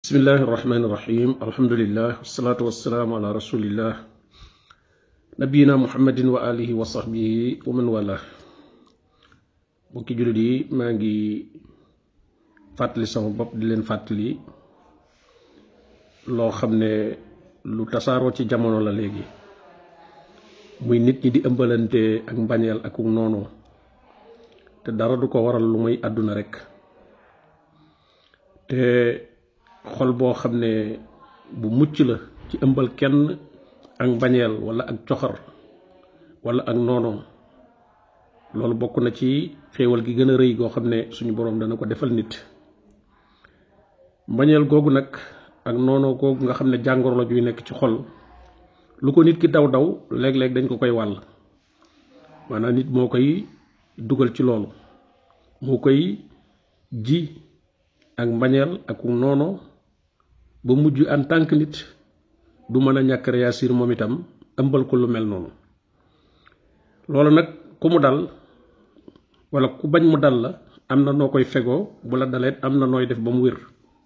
bismillahi irrahmani irrahim alhamdulillah wasalaatu wasalaamu ala rasulillah nabiyina muhammadin wa alihi wa sahbihi wa man wala bokki jullit yi maa ngi fàttali sama bopp di leen fàttali loo xam ne lu tasaaroo ci jamono la léegi muy nit ñi di ëmbalante ak mbañeel ak noonu te dara du ko waral lu muy àdduna rekk te xol boo xam ne bu mucc la ci ëmbal kenn ak mbañeel walla ak coxar walla ak noono loolu bokk na ci xéewal gi gën a rëy goo xam ne suñu boroom dana ko defal nit mbañeel googu nag ak noono googu nga xam ne jàngoro la juy nekk ci xol lu ko nit ki daw daw léeg-léeg dañ ko koy wàll maanaam nit moo koy dugal ci loolu moo koy ji ak mbañeel ak noono ba mujj en tant que nit du mën a ñàkk réagir moom itam ëmbal ko lu mel noonu loolu nag ku mu dal walla ku bañ mu dal la am na noo koy fegoo bu la daleet am na nooy def ba mu wér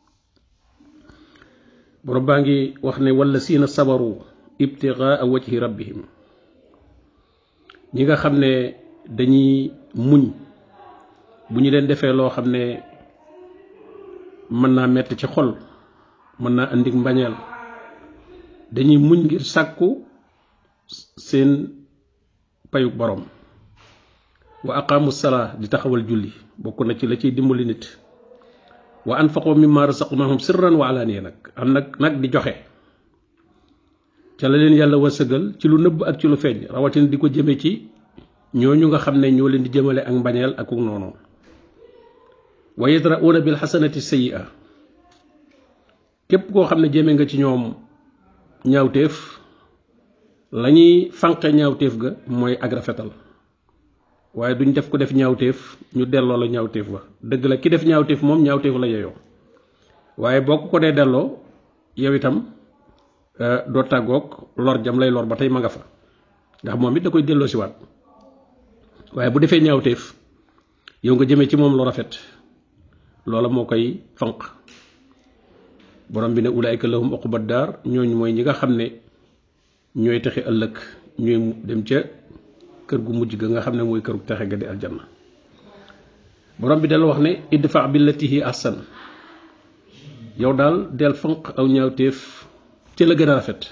borom baa ngi wax ne walla siina sabaru ibtigaa wajhi rabbihim ñi nga xam ne dañuy muñ bu ñu leen defee loo xam ne mën naa metti ci xol mën naa indi mbañeel dañuy muñ ngir sàkku seen payug borom wa aqaamu salaa di taxawal julli bokk na ci la ciy dimbali nit wa anfaqoo mimma rasaqnahum sirran wa alaaniya nag am nag nag di joxe ca la leen yàlla wërsëgal ci lu nëbb ak ci lu feeñ rawatina di ko jëme ci ñooñu nga xam ne ñoo leen di jëmale ak mbañeel ak noonu wa yadra'uuna bil xasanati sayyi'a képp koo xam ne jëme nga ci ñoom ñaawteef lañuy fanqe ñaawteef ga mooy ak rafetal waaye duñ def ko def ñaawteef ñu delloo la ñaawteef ba dëgg la ki def ñaawteef moom ñaawteef la yeyoo waaye boo ko ko dee delloo yow itam doo tàggoog lor jam lay lor ba tey ma nga fa ndax moom it da koy delloo si waat waaye bu defee ñaawteef yow nga jëmee ci moom lu rafet loola moo koy fanq borom bi ne ulaayka lahum uqbad daar ñooñu mooy ñi nga xam ne ñooy texe ëllëg ñooy dem ca kër gu mujj ga nga xam ne mooy këru texe ga di aljanna borom bi dal wax ne idfa billati hi ahsan yow daal del fanq aw ñaawteef ci la gën a rafet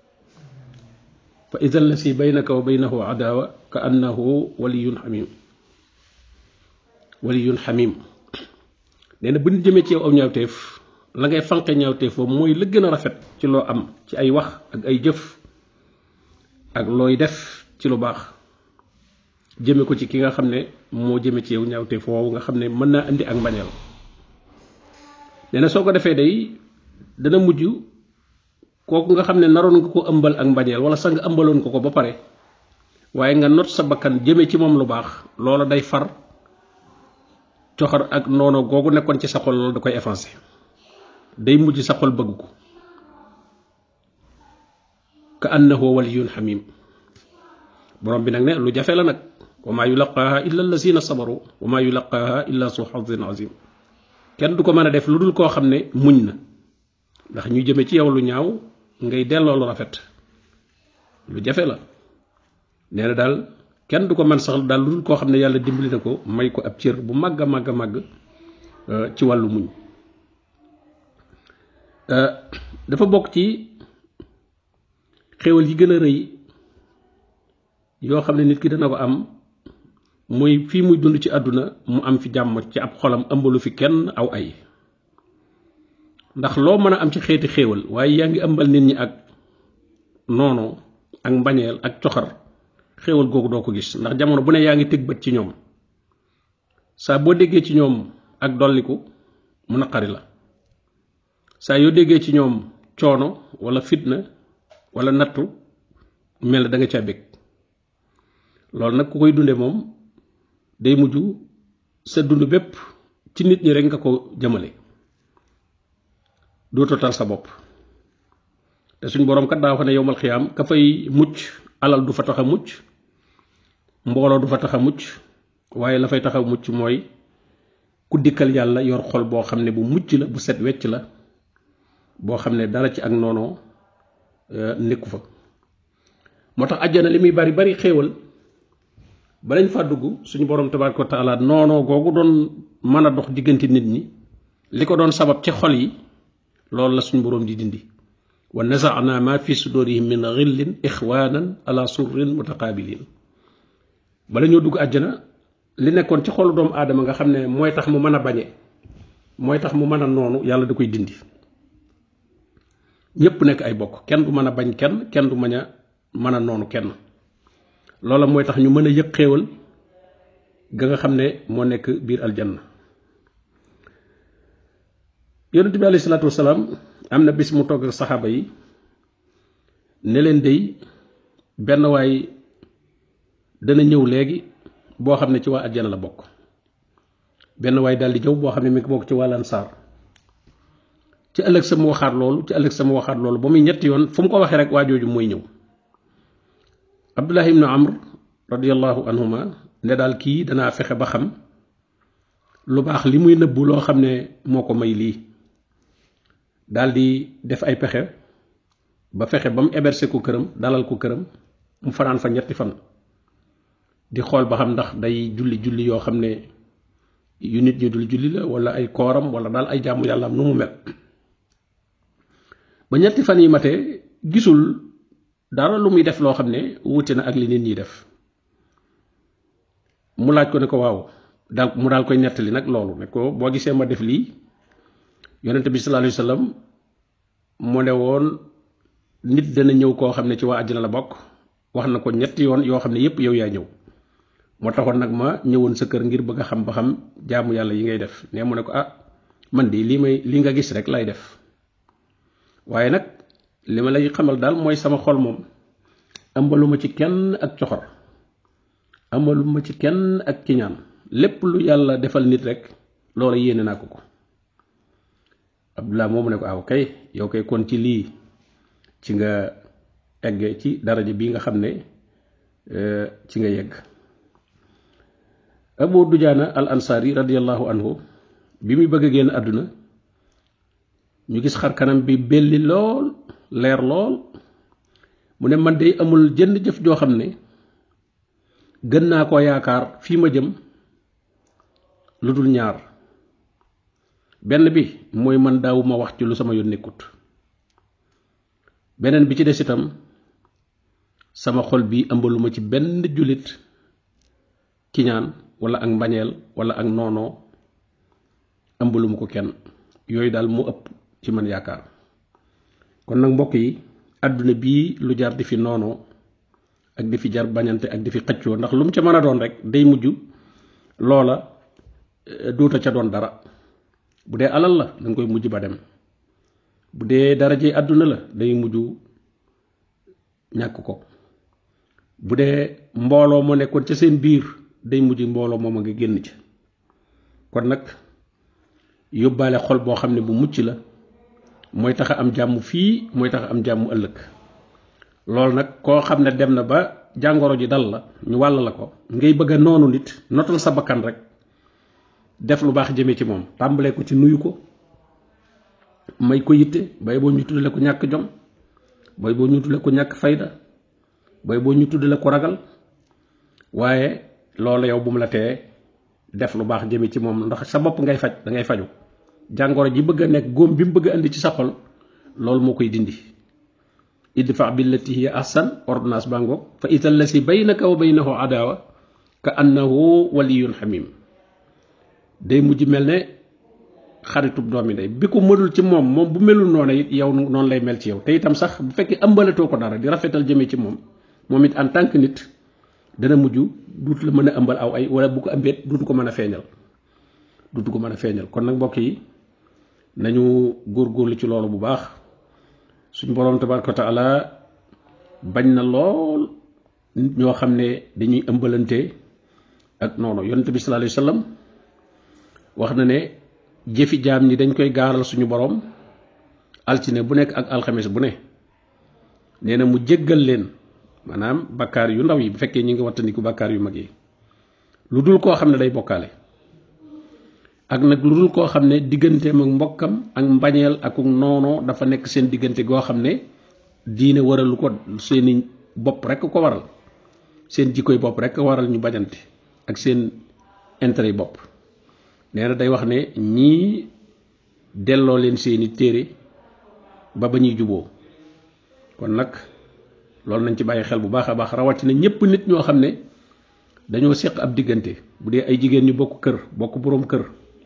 fa ida allasi baynaka wa baynahu adaawa ka annahu waliyun xamim waliyun xamim nee na bu ñu jëmee ci yow aw ñaawteef la ngay fanqe ñaawteef boobu mooy la gën a rafet ci loo am ci ay wax ak ay jëf ak looy def ci lu baax jëme ko ci ki nga xam ne moo jëme ci yow ñaawteef woowu nga xam ne mën naa indi ak mbañeel nee na soo ko defee day dana mujj kooku nga xam ne naroon nga ko ëmbal ak mbañeel wala sax nga ëmbaloon ko ko ba pare waaye nga not sa bakkan jëme ci moom lu baax loola day far coxar ak noono googu nekkoon ci sa xol loolu da koy effacé day mujj sa xol bëgg ko ka annahu waliyun xamim borom bi nag ne lu jafe la nag wa maa yulaqaaha illa allazina sabaru wa maa yulaqaaha illa su xadin azim kenn du ko mën a def lu dul koo xam ne muñ na ndax ñu jëme ci yow lu ñaaw ngay delloo lu rafet lu jafe la nee na daal kenn du ko mën sax daal lu dul koo xam ne yàlla dimbali na ko may ko ab cër bu màgg a màgg a màgg ci wàllu muñ dafa bokk ci xéwal yi gën a rëy yoo xam ne nit ki dana ko am muy fii muy dund ci àdduna mu am fi jàmm ci ab xolam ëmbalu fi kenn aw ay ndax loo mën a am ci xeeti xéewal waaye yaa ngi ëmbal nit ñi ak noono ak mbañeel ak coxar xéewal googu doo ko gis ndax jamono bu ne yaa ngi tëg bët ci ñoom saa boo déggee ci ñoom ak dolliku mu naqari la saa yoo déggee ci ñoom coono wala fitna wala nattu mel na da nga caa bég loolu nag ku koy dunde moom day mujj sa dund bépp ci nit ñi rek nga ko jëmale dootoo tal sa bopp te suñ boroom kat daa wax ne yowmal xiyaam ka fay mucc alal du fa tax a mucc mbooloo du fa tax a mucc waaye la fay tax a mucc mooy ku dikkal yàlla yor xol boo xam ne bu mucc la bu set wecc la boo xam ne dara ci ak noonoo nekku fa moo tax àjjana li muy bari bari xéewal balañ fa dugg suñu borom tabaraka wa taala noonoo googu doon mën a dox diggante nit ñi li ko doon sabab ci xol yi loolu la suñu borom di dindi wa nazaana ma fi sudurihim min xillin ixwanan ala surrin mutaqabilin bala ñoo dugg àjjana li nekkoon ci xolu doomu aadama nga xam ne mooy tax mu mën a bañe mooy tax mu mën a noonu yàlla da koy dindi ñépp nekk ay bokk kenn du mën a bañ kenn kenn du mën a mën a noonu kenn loola mooy tax ñu mën a yëg xéewal ga nga xam ne moo nekk biir aljanna yonent bi alayhi salaatu wasalaam am na bis mu togg ak saxaaba yi ne leen dey benn waay dana ñëw léegi boo xam ne ci waa aljanna la bokk benn waay daal di jëw boo xam ne mi ngi bokk ci waa lansaar ci ëllëg sa mu waxaat loolu ci ëllëg sa mu waxaat loolu ba muy ñetti yoon fu mu ko waxee rek waa jooju mooy ñëw abdullah ibnu amr radiallahu anhuma ne daal kii danaa fexe ba xam lu baax li muy nëbbu loo xam ne moo ko may lii daal di def ay pexe ba fexe ba mu héberger ko këram dalal ko këram mu fanaan fa ñetti fan di xool ba xam ndax day julli julli yoo xam ne yu nit ñi dul julli la wala ay kooram wala daal ay jàmm yàlla am nu mu mel ba ñetti fan yi matee gisul dara lu muy def loo xam ne wuute na ak li nit ñi def mu laaj ko ne ko waaw daal mu daal koy nettali nag loolu ne ko boo gisee ma def lii yonente bi sallallahu alayhi wasallam mu ne woon nit dana ñëw koo xam ne ci waa àjjana la bokk wax na ko ñetti yoon yoo xam ne yépp yow yaa ñëw moo taxoon nag ma ñëwoon sa kër ngir bëgg a xam ba xam jaamu yàlla yi ngay def ne mu ne ko ah man di lii may li nga gis rek lay def waaye nag li ma lay xamal daal mooy sama xol moom ëmbaluma ci kenn ak coxor ëmbaluma ci kenn ak kiñaan lépp lu yàlla defal nit rek loola yéene naa ko ko abdullah moomu ne ko aw kay yow kay kon ci lii ci nga egge ci daraja bi nga xam ne ci nga yegg abu dujaana al ansari radiallahu anhu bi muy bëgg a génn àdduna ñu gis xar kanam bi belli lool leer lool mu ne man de amul jënd jëf joo xam ne gën naa ko yaakaar fii ma jëm lu dul ñaar benn bi mooy man daawuma wax ci lu sama yoon nekkut beneen bi ci des itam sama xol bi ëmbaluma ci benn jullit kiñaan wala ak mbañeel wala ak noonoo ëmbaluma ko kenn yooyu daal mu ëpp ci man yaakaar kon nag mbokk yi àdduna bii lu jar di fi noonoo ak di fi jar bañante ak di fi xëccoo ndax lu mu ca mën a doon rek day mujj loola duuta ca doon dara bu dee alal la danga koy mujj ba dem bu dee daraje àdduna la day mujj ñàkk ko bu dee mbooloo moo nekkoon ca seen biir day mujj mbooloo moom a nga génn ci kon nag yóbbaale xol boo xam ne bu mucc la mooy tax a am jàmm fii mooy tax a am jàmm ëllëg loolu nag koo xam ne dem na ba jàngoro ji dal la ñu wàll la ko ngay bëgg a noonu nit notal sa bakkan rek def lu baax jëmee ci moom tàmbalee ko ci nuyu ko may ko yitte bay boo ñu tuddale ko ñàkk jom bay boo ñu tuddale ko ñàkk fayda bay boo ñu tuddale ko ragal waaye loolu yow bu mu la tee def lu baax jëmee ci moom ndax sa bopp ngay faj da ngay faju jàngoro ji bëgg a nekk góom bi mu bëgg a indi ci sa xol loolu moo koy dindi idfa billati hiya ahsan ordonnance baa ngoog fa ida allasi baynaka wa baynahu adawa ka annahu waliyun xamim day mujj mel ne xaritub doomi day bi ko mënul ci moom moom bu melul noonu it yow noonu lay mel ci yow te itam sax bu fekkee ëmbalatoo ko dara di rafetal jëmee ci moom moom it en tant que nit dana mujj duut la mën a ëmbal aw ay wala bu ko ëmbeet duutu ko mën a feeñal duutu ko mën a feeñal kon nag mbokk yi nañu góorgóorlu ci loolu bu baax suñu boroom tabaraka wa taala bañ na lool nit ñoo xam ne dañuy ëmbalante ak noonu yonent bi sallallahu alayhi wasallam wax na ne jëfi jaam ñi dañ koy gaaral suñu boroom altine bu nekk ak alxames bu ne nee na mu jéggal leen maanaam bakkaar yu ndaw yi bu fekkee ñi ngi wattandiku bakkaar yu mag yi lu dul koo xam ne day bokkaale ak nag lu dul koo xam ne digganteem ak mbokkam ak mbañeel ak noonoo dafa nekk seen diggante goo xam ne diine waralu ko seeni bopp rek ko waral seen jikkoy bopp rek waral ñu bañante ak seen intérêt yi bopp nee na day wax ne ñii delloo leen seeni téere ba ba ñuy juboo kon nag loolu nañ ci bàyyi xel bu baax a baax rawatina ñépp nit ñoo xam ne dañoo seq ab diggante bu dee ay jigéen ñu bokk kër bokk boroom kër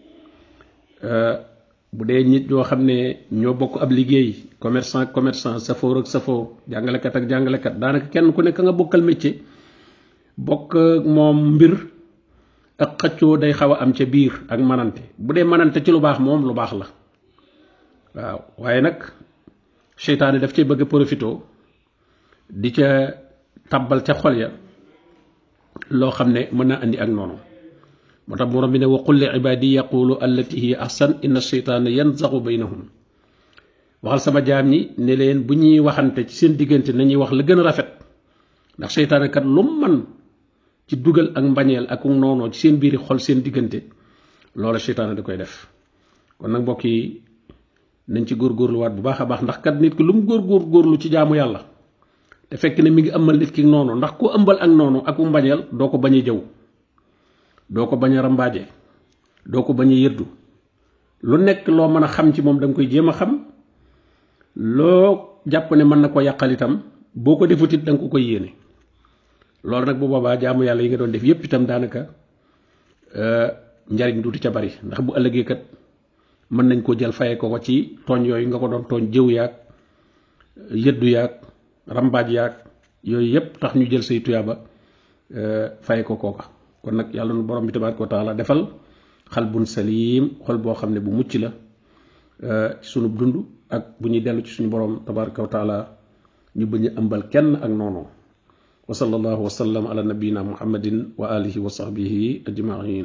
bu dee nit ñoo xam ne ñoo bokk ab liggéey commerçant commerçant safoor ak safoor jàngalekat ak jàngalekat daanaka kenn ku nekk nga bokkal métier bokk moom mbir ak xëccoo day xaw a am ca biir ak manante bu dee manante ci lu baax moom lu baax la waaw waaye nag seytaane daf cee bëgg a profito di ca tabbal ca xol ya loo xam ne mën naa andi ak noonu moo tax borom bi ne wa qul li ibadi yaqulu allati hiya ahsan inna sheytaana yanzaxu baynahum waxal sama jaam ñi ne leen bu ñuy waxante ci seen diggante nañuy wax la gën a rafet ndax seytaane kat lu man ci dugal ak mbañeel ak noonoo ci seen biiri xol seen diggante loola seytaane da koy def kon nag mbokk yi nañ ci góorgóorluwaat bu baax a baax ndax kat nit ki lu mu góor góorlu ci jaamu yàlla te fekk ne mi ngi ëmbal nit ki noonu ndax ku ëmbal ak noonu ak mbañeel doo ko bañ a jëw doo ko bañ a rambaaje doo ko bañ a yëddu lu nekk loo mën a xam ci moom da nga koy jéem a xam loo jàpp ne mën na ko yàqal itam boo ko defut it da nga ko koy yéene loolu nag bu boobaa jaamu yàlla yi nga doon def yépp itam daanaka njariñ duuti ca bari ndax bu ëllëgee kat mën nañ ko jël faye ko ko ci tooñ yooyu nga ko doon tooñ jëw yaag yëddu yaag rambaaj yaag yooyu yépp tax ñu jël say tuyaaba faye ko kooka kon nag yàlla nu borom bi tabaaraka wa taala defal xal bun salim xol boo xam ne bu mucc la ci sunu dund ak bu ñuy dellu ci suñu borom tabaaraka wa taala ñu bañ a ëmbal kenn ak noonu wa sallallahu wa sallam ala nabiyina muhammadin wa alihi wa sahbihi ajmain